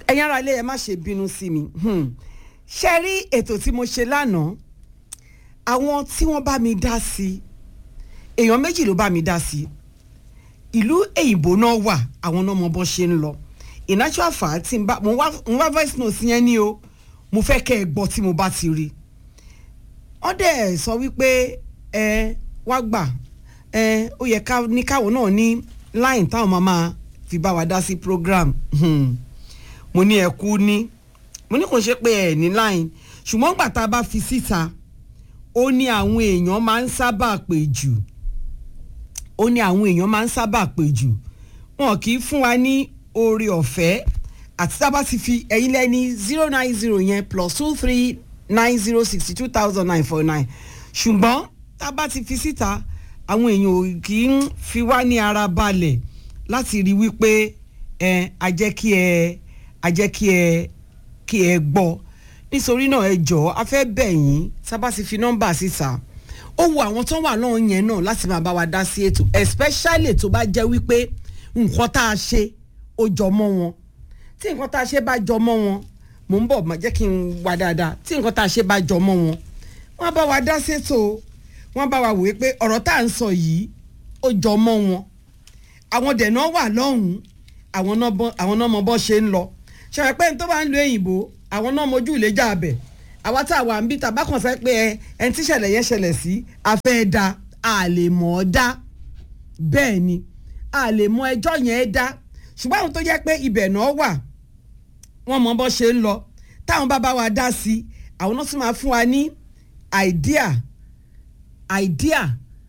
ẹ̀yin ará ilé ẹ má ṣe bínú sí mi Hmm. ṣe rí ètò tí mo ṣe lánàá àwọn tí wọ́n bá mi dá sí èèyàn méjì ló bá mi dá sí ìlú èyìnbó náà wà àwọn náà mọ bó ṣe ń lọ in actual fact tí n bá mo wá mo wá voice note yẹn ní o mo fẹ́ kẹ́ ẹ gbọ́ tí mo bá ti rí wọ́n dẹ̀ sọ wípé ẹ wá gbà ẹ ó yẹ ká ní káwọn náà ní line táwọn máa máa fi bá wa dá sí program hmm. mo ní ẹ kú ní mo ní kò ṣe pé ẹ ní line ṣùgbọ́n gbà tá a bá fi síta ó ní àwọn èèyàn máa ń sábà pè jù ó ní àwọn èèyàn máa ń sábà pè jù wọn kì í fún wa ní oore ọ̀fẹ́ àti tá a bá ti fi ẹ̀yin lẹ́ni zero nine zero yẹn plus two three nine zero sixty two thousand nine four nine ṣùgbọ́n tá a bá ti fi síta àwọn èèyàn ò kì í fi wá ní ara balẹ̀ láti rí wípé ẹ a jẹ́ kí ẹ a jẹ́ kí ẹ kí ẹ gbọ́ nítorí náà ẹ jọ̀ọ́ a fẹ́ bẹ̀ yín tá a bá ti fi nọ́mbà síta ó wu àwọn tó wà náà yẹn náà láti máa bá wa dá sí ètò especially tó bá jẹ́ wípé nǹkan tá a ṣe ó jọ mọ́ wọn tí nǹkan tá a ṣe bá jọ mọ́ wọn mò ń bọ̀ má jẹ́ kí n wá dáadáa tí nǹkan tá a ṣe bá jọ mọ́ wọn wọ́n bá wa dá sétò wọ́n bá wa wòye pé ọ̀rọ̀ tá à ń sọ yìí ó jọ mọ́ wọn àwọn dẹ̀nà wà lọ́hùn-ún àwọn náà bọ́- àwọn náà mọ bọ́ ṣe ń lọ ṣàpẹ́ pé ní tó bá ń lo èyìnbó àwọn náà mojú ìlẹ́jà abẹ àwa tá a wà ń bí tàbá kan sẹ́ pé ẹ ẹni tí ìṣẹ̀lẹ̀ yẹn ṣẹlẹ̀ sí afẹ́ da a lè mọ̀ ọ́ dá bẹ́ẹ̀ ni a lè mọ ẹjọ́ yẹn dá ṣùgbọ́n àwọn tó jẹ́ pé ibẹ̀ náà wà wọ́n mọ bọ́ ṣe ń lọ táwọn bá bá wa dá sí i àwọn náà tún máa fún wa ní idea idea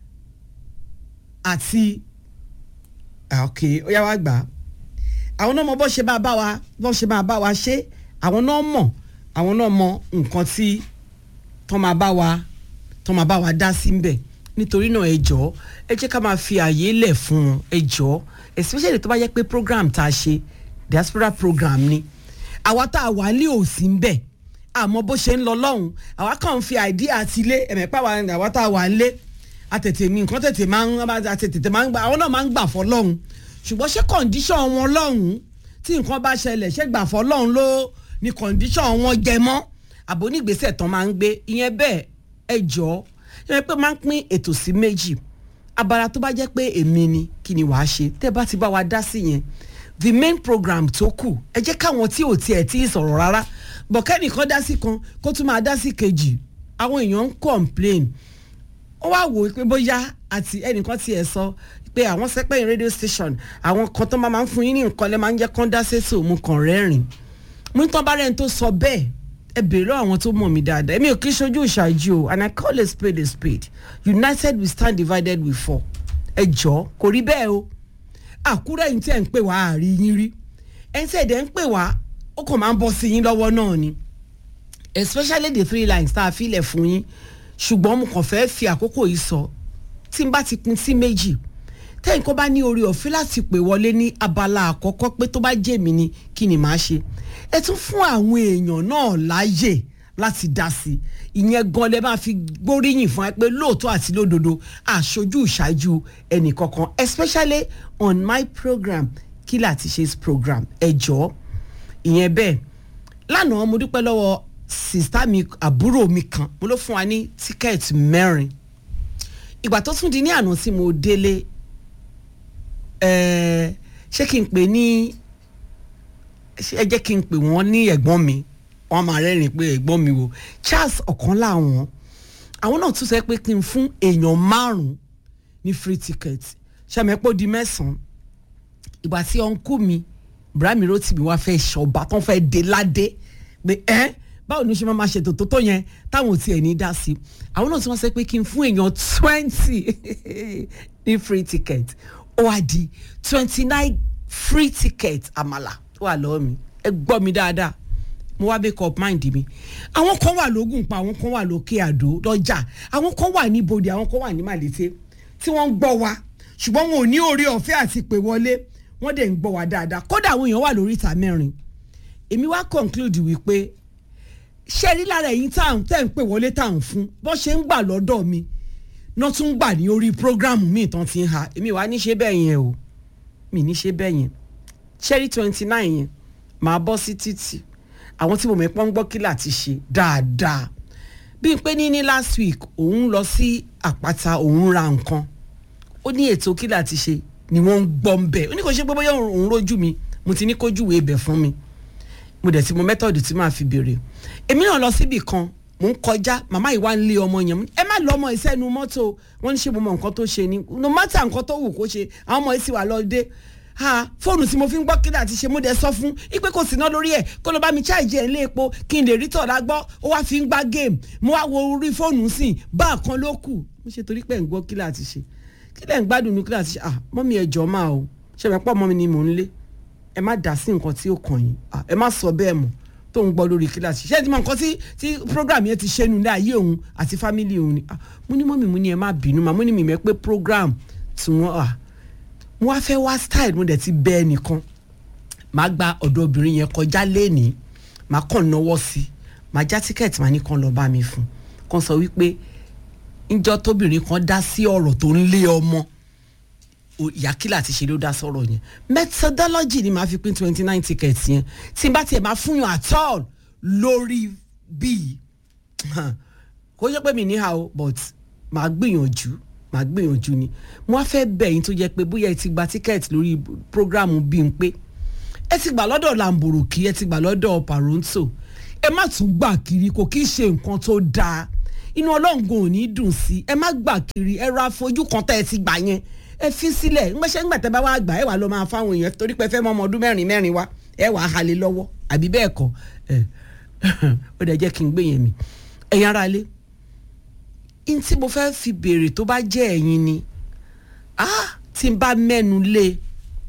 àti ah, ok ó yá wá gbà á àwọn náà mọ bọ́ ṣe máa bá wa bọ́ ṣe máa bá wa ṣe àwọn náà mọ̀ àwọn náà mọ nǹkan tí tọ́ máa bá wa tọ́ máa bá wa dá sí ń bẹ̀ nítorí náà ẹ jọ̀ọ́ ẹ jẹ́ ká máa fi àyè lẹ̀ fún wọn ẹ jọ̀ọ́ especially tó bá yẹ pé program tá a ṣe diaspora program ni àwa tá a wà ní òsì ń bẹ̀ àmọ́ bó ṣe ń lọ lọ́hùn àwa kàn ń fi àìdí àti ilé ẹ̀mẹ̀pá wa àwa tá a wà ń lé àtètè mi nǹkan tètè máa ń àtètè máa ń gbà àwọn náà máa ń gbà fọ́ lọ́hùn ṣùgbọ́n ṣé kọ̀ǹdíṣọ̀n wọn lọ́hùn tí nǹkan bá ṣẹlẹ̀ ṣé gbà fọ́ lọ́hùn ló ní kọ̀ǹdíṣọ̀n wọn jẹ mọ́ àbò onígbésẹ̀ tán máa ń gbé ìyẹn bẹ́ẹ̀ ẹ jọ̀ọ́ ẹ pé máa ń pín ètò sí méjì abala tó bá jẹ́ pé èmi ni kí ni wàá ṣe tẹ́ bá ti bá wa dá sí yẹn the main program tó kù ẹ jẹ́ káwọn tí ò tiẹ̀ tí ì sọ̀rọ̀ rárá bọ̀ kẹ́nìkan dá sí kan kó tún máa dá sí kejì àwọn èèyàn ń complain ó wá wò ó pé bóyá àti ẹnìkan tiẹ̀ sọ pé àwọn sẹ́pẹ̀yìn radio station àwọn kan tó máa máa ń fún yín ní nǹkan lẹ́ máa ń jẹ́ kán dá sétò mo kàn rẹ́rìn mo ń tán bá rẹ́ni tó sọ bẹ́ẹ̀ ẹ bèrè lọ́wọ́ àwọn tó mọ̀ mí dáadáa èmi ò kí ṣojú ìṣáájú o and I call a spade a spade united we stand divided we fall ẹ jọ kò rí bẹ́ẹ̀ o àkúrẹ́ yìí tí ẹ̀ ń pè wá àárí yín rí ẹ̀ ń tẹ̀dẹ̀ ń pè wá ó kàn máa ń bọ́ sí yín lọ́wọ́ náà ni especially the three lines tá a filẹ̀ fún yín ṣùgbọ́n mo kàn fẹ́ fi àkókò yìí sọ tí n bá ti pín sí méjì tẹ́yìn kó bá ní orí ọ̀fẹ́ láti pè wọlé ní abala àkọ́kọ́ pé tó bá jẹ́ mi ni kí ni màá ṣe ẹ tún fún àwọn èèyàn náà láàyè láti dá sí i ìyẹn gan lẹ máa fi gbóríyìn fún ẹ pé lóòótọ́ àti lódodo àṣojú ìṣáájú ẹnì kankan especially on my program kí láti ṣe program ẹ jọ̀ọ́ ìyẹn bẹ́ẹ̀ lánàá mo dúpẹ́ lọ́wọ́ sista mi àbúrò mi kan mo ló fún wa ní tíkẹ́ẹ̀tì mẹ́rin ìgbà tó tún di ní àná tí mo délé ẹ̀ẹ́ ṣé kí n pè ní ẹ jẹ́ kí n pè wọ́n ní ẹ̀gbọ́n mi wọ́n máa rẹ́rìn pé ẹ̀gbọ́n mi wo Charles ọ̀kan láwọn àwọn náà tún sọ pé kí n fún èèyàn márùn-ún ní free ticket ṣàmẹ́pọ̀ di mẹ́sàn-án ìgbà tí ọ̀nkú mi Ibrahim Rotimi wá fẹ́ ṣọba tán fẹ́ dé ládé pé ẹ́ báwo ni ó ṣe máa máa ṣètò tó tó yẹn táwọn ò tiẹ̀ ní dá sí àwọn náà tún wá sọ pé kí n fún èèyàn twenty ní free ticket ó wá di twenty nine free ticket àmàlà tó wà lọ́wọ́ mi ẹ gbọ́ mi dáadáa mo wá make up mind mi àwọn kan wà lógùn pa àwọn kan wà lókè àdó lọ́jà àwọn kan wà ní ibodè àwọn kan wà ní màlété tí wọ́n ń gbọ́ wa ṣùgbọ́n wọn ò ní oore ọ̀fẹ́ àti pè wọlé wọ́n dẹ̀ ń gbọ́ wa dáadáa kódà àwọn èèyàn wà lórí ìta mẹ́rin èmi wá conclude wípé ṣé rí lára ẹ̀yin tá à ń tẹ̀ ń pè wọlé tá à ń fún bọ́ ṣe ń gbà lọ́dọ̀ mi náà tún gbà ní orí program mi tán ti ń ha èmi wàá ní ṣe bẹ́ẹ̀ yẹn o mi ní ṣe bẹ́ẹ̀ yẹn ṣẹ́rí twenty nine yẹn màá bọ́ sí títì àwọn tí mo mọ̀ pọ́n ń gbọ́ kí láti ṣe dáadáa bí n pé ní ní last week òun lọ sí àpáta òun ra nǹkan ó ní ètò kí láti ṣe ni wọ́n ń gbọ́ ń bẹ̀ ó ní kò ṣe pé bóyá òun rójú mi mo ti ní kójú wo ibẹ̀ fún mi mo dẹ̀ ti mọ mẹ́tọ̀dù tí màá fi béèrè èmi náà lọ síbì kan mò ń kọjá màmá yìí wá ń lé ọmọ yẹn ẹ má lọ ọmọ ìsẹ́nu mọ́tò wọ́n ní ṣe mo mọ nǹkan tó ṣe ni no matter nǹkan tó wù kó ṣe àwọn ọmọ yìí sì wà lọ dé ha fóònù tí mo fi ń gbọ́ kílà ti ṣe mo dẹ̀ sọ fún ipe kò sí ná lórí ẹ̀ kó ló bá mi ṣáàjì ẹ̀ lé epo kí n lè rí tọ̀dá gbọ́ ó wá fi ń gbá géèmù mo wá wo orí fóònù sìn bá a kan ló kù mo ṣe torí pé ń gbọ́ kílà ti ṣe kílẹ̀ ń gbádùn ní kílà ti ṣe ah mọ́mí ẹ jọ̀ọ́ máa o ṣe mẹ́pọ̀ mọ́mí ni mò ń lé ẹ má dá sí nǹkan tí ó kàn yín ẹ má sọ bẹ́ẹ̀ mọ́ tó ń gbọ́ lórí kíláàsì ṣé ẹ ti mọ nǹkan tí tí program yẹn ti ṣe nu ní ayé òun àti family òun ni mo ní mọ́mí mo ní ẹ má bínú mà mo ní mi mẹ́ pé program tí wọ́n wà mo wá fẹ́ wá style mo dẹ̀ ti bẹ́ ẹ nìkan màá gba ọ̀dọ̀ obìnrin yẹn kọjá lénìí màá kàn náwó sí i màá já tíkẹ́ẹ̀tì màá ní kàn lọ́ọ́ bá mi fún kàn sọ wípé ńjọ́ tóbìnrin kan dá sí ọ̀rọ̀ tó ń lé ọmọ ìyá kílà ti ṣe ló dá sọ̀rọ̀ yẹn methodology ni màá fi pín twenty nine tickets yẹn tí n bá tiẹ̀ máa fún yàn at all lórí bíi kò yẹ pé mi níhà o but màá gbìyànjú màá gbìyànjú ni mo wá fẹ́ bẹ̀ yín tó jẹ́ pé bóyá ẹ ti gba ticket lórí programu bíi n pé ẹ ti gbà lọ́dọ̀ lamboroki ẹ ti gbà lọ́dọ̀ paronto ẹ má tún gbà kiri kò kí í ṣe nǹkan tó dáa inú ọlọ́ngun ò ní dùn sí ẹ má gbà kiri ẹ ra fojú kan tẹ́ ẹ ti gbà yẹn ẹ fi sílẹ̀ ńgbẹ́sẹ̀ ńgbà tẹ́ bá wá gbà ẹ wà lọ máa fáwọn èèyàn torí pé fẹ́ mọ ọmọ ọdún mẹ́rin mẹ́rin wá ẹ wà á halẹ̀ lọ́wọ́ àbí bẹ́ẹ̀ kọ́ ẹ ó dẹ̀ jẹ́ kí n gbé yẹn mi ẹ̀yin ara lé n tí mo fẹ́ fi béèrè tó bá jẹ́ ẹ̀yin ni ah tí n bá mẹ́nu lé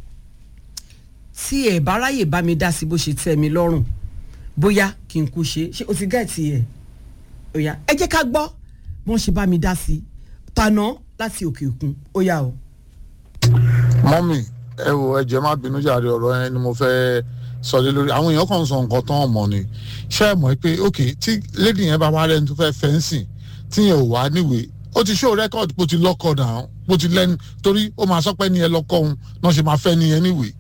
tí ẹ̀ bá ráyè bá mi dá sí bó ṣe tẹ́ mi lọ́rùn bóyá kí n kú ṣe ṣé o ti gẹ̀ẹ́tì ẹ̀ ó yá ẹ jẹ́ ká gbọ́ bí wọ́n ṣe bá mi dá sí tànà láti òkè òkun ó yá o mọ́mì ẹ wo ẹ̀jẹ̀ má bínú jàre ọ̀rọ̀ yẹn ni mo fẹ́ sọ lé lórí àwọn èèyàn kan sọ nǹkan tán ọmọ ni ṣé ẹ mọ̀ pé ok tí lady yẹn bá wá rẹ́ni tó fẹ́ fẹ́ǹsì tí yẹn ò wá níwèé ó ti show record bó ti lọ́kọ̀ náà bó ti lẹ́nu torí ó máa sọ pé ní ẹ lọ́kọ̀ òun náà ṣe máa fẹ́ ní yẹn níwèé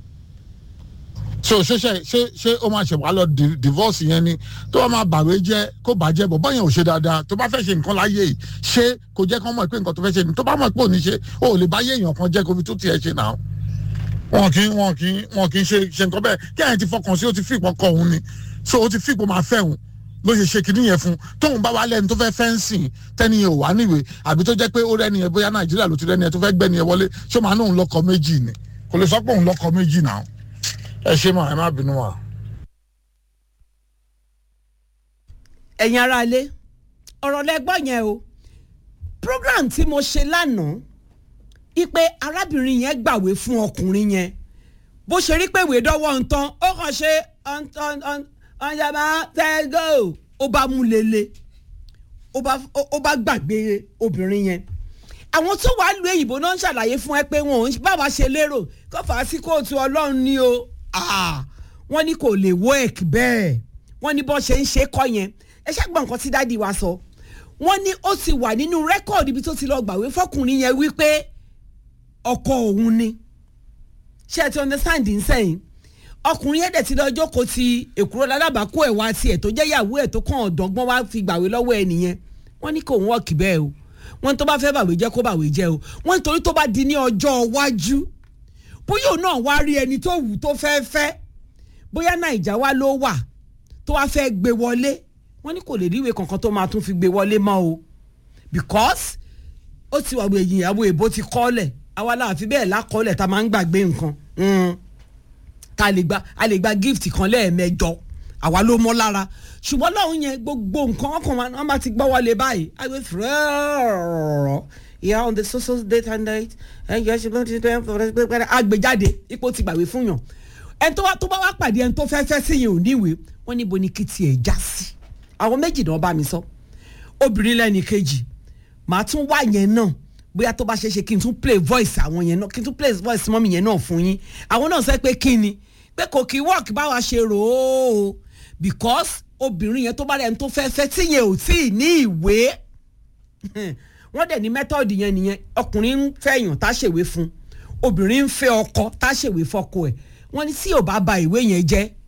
so ṣé ṣe ṣé ṣé ó máa ṣe wá lọ divorce yẹn ni tó bá máa bàwé jẹ́ kó bàjẹ́ bọ̀ báyẹn ò ṣe dáadáa tó bá fẹ́ ṣe nǹkan láyé yìí ṣé kò jẹ́ kó mọ̀ pé nǹkan tó fẹ́ ṣe ni tó bá mọ̀ pé ò ní ṣe ó lè bá yé èèyàn kan jẹ́ kó fi tó tiẹ̀ ṣe náà wọn kì í wọn kì í wọn kì í ṣe ṣe nǹkan bẹ́ẹ̀ kí àyẹ̀ ti fọkàn sí ó ti fi ìpọ̀ kọ òun ni so ó ti fi ìpọ̀ máa fẹ́ òun ló ṣe ṣe kìíní yẹn fún tóun bá wá lẹ́ni tó fẹ́ fẹ́ǹsì tẹ́ni yẹn ò wá níwèé àbí tó jẹ́ pé ó rẹ́ni yẹn bóyá nàìjíríà ló ti rẹ́ni yẹn tó fẹ́ gbẹ́ni yẹn wọlé ṣó máa nóun lọ́kọ méjì ni kò lè sọ pé òun lọ́kọ méjì náà ẹ ṣe mà ẹ má bínú wa. ẹ̀yin ara ilé ọ̀rọ̀ lẹ́gbọ́n yẹn o program tí mo ṣe lánàá ipe arábìnrin yẹn gbàwé fún ọkùnrin yẹn bó ṣe rí pé ìwé dọ́wọ́ ń tán ó kàn ṣe ọ̀njàmá tẹ́gò ó bá mú lele ó bá gbàgbé obìnrin yẹn àwọn tó wàá lu èyìnbó náà ń ṣàlàyé fún ẹ pé wọn ò báwa ṣe lérò kó fà á sí kóòtù ọlọ́run ni o wọ́n ní kò lè work bẹ́ẹ̀ wọ́n ní bọ́ ṣe ń ṣe kọ́ yẹn ẹ ṣàgbọ́n nǹkan tí dáàdi wa sọ wọ́n ní ó ti wà nínú rẹ́kọ̀dì ibi tó ti lọ gbàwé fọkùnrin yẹn wípé ọkọ òun ni ṣé ẹ ti understand nsẹ́yìn ọkùnrin yẹn dẹ̀ ti lọ jókòó ti èkúrò lálábàákú ẹ̀ wá tiẹ̀ tó jẹ́ ìyàwó ẹ̀ tó kàn ọ̀dọ́gbọ́n wá fi gbàwé lọ́wọ́ ẹ̀ nìyẹn wọ́n ní kò ń wọ́ọ̀kì bẹ́ẹ̀ o wọ́n tó bá fẹ́ bàwé jẹ́ kó bàwé jẹ́ o wọ́n nítorí tó bá di ní ọjọ́ iwájú bóyá òun náà wá rí ẹni tó wù tó fẹ́ fẹ́ bóyá nàìjà wá ló wà tó wá fẹ́ gbé wọlé wọ́n ní kò lè ríwèé kankan tó máa tún fi gbé wọlé mọ́ o because ó ti wà wẹ̀yìn ìyàwó èbó ti kọ́lẹ̀ àwa láàfin bẹ́ẹ̀ lákọ́lẹ̀ tá a máa ń gbàgbé nǹkan tá a lè gba a lè gba gift kan lẹ́ẹ̀mẹjọ àwa ló mọ́ lára ṣùgbọ́n lọ́hùn yẹn gbogbo nǹkan ọkàn wọn bá ti gbọ́ wọlé báyìí àgbẹ̀ fúrẹ́ẹ̀rọ̀ ìyá on the social date and date ẹ̀yẹ ṣe ló ti tẹ́ àgbéjáde ipò ti gbàwé fún yàn ẹni tó bá wá pàdé ẹni tó fẹ́ fẹ́ sí yẹn ò níwèé wọ́n níbo ni kí tiẹ̀ já sí àwọn méjì náà bá mi sọ obìnrin lẹ́ni kejì màá tún wá yẹn náà bóyá tó bá ṣe ṣe kí n tún play voice àwọn yẹn náà kí n tún play voice mọ́mí yẹn náà fún yín àwọn náà sọ pé kí ni pé kò kí work báwa ṣe rò ó because obìnrin yẹn tó bá rẹ̀ ń tó fẹ́ fẹ́ tí yẹn ò tí ì ní ìwé wọ́n dẹ̀ ní method yẹn nìyẹn ọkùnrin ń fẹ̀yàn tá ṣèwé fún obìnrin ń fẹ́ ọkọ tá ṣèwé fọ́kọ ẹ̀ wọ́n ní tí ò bá ba ìwé yẹn jẹ́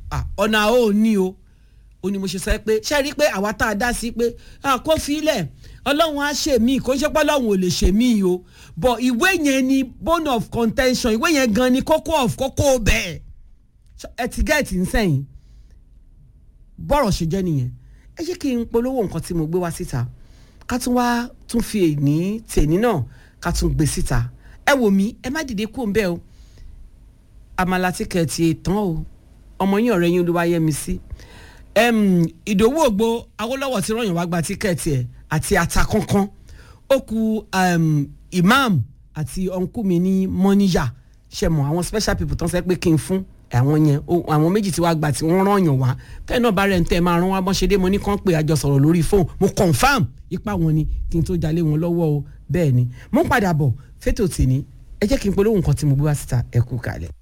Ah, ọ̀nà ò ní o ó ní mo ṣe sọ pé ṣe rí i pé àwa tá a dá sí pé ah, kó filẹ̀ ọlọ́run á ṣe mí kó ṣe pé ọlọ́run ò lè ṣe mí o but ìwé yẹn ni bone of contention ìwé yẹn gan ni kókó of kókó bẹ́ẹ̀ ẹ ti gẹ́ẹ̀tì ń sẹ́yìn bọ́rọ̀ ṣe jẹ́ nìyẹn ẹ jẹ́ kí n polówó nǹkan tí mo gbé wá síta ká tún wá tún fi èní tèní náà ká tún gbé síta ẹ wò mí ẹ má dìde kú òǹbẹ́ o àmàlà tíkẹ̀ẹ̀tì tán o ọmọ yín ọ̀rẹ́ yín olúwayẹmí sí ìdòwú ògbó awólọ́wọ̀ tí ròyìn wá gba tíkẹ́ẹ̀tì ẹ̀ àti ata kankan ó ku um, imam àti ọ̀nkú mi ní mọ́níyà ṣe mọ̀ àwọn special people tán sẹ́ pé kí n fún àwọn yẹn o- àwọn méjì tí wàá gba tí wọ́n rányàn wá tẹ́ẹ̀ náà bá rẹ̀ ń tẹ́ ẹ máa rán wá bọ́n ṣe dé mo ní kàn pé àjọ sọ̀rọ̀ lórí fóònù mo confam ipa wọn ni kí n tó jalè wọn lọ́wọ́ o bẹ́ẹ̀ ni mo ń padà bọ̀ fétò tì ní ẹ jẹ́ kí n polówó nǹkan tí mo gbé wá síta ẹ kú kalẹ̀.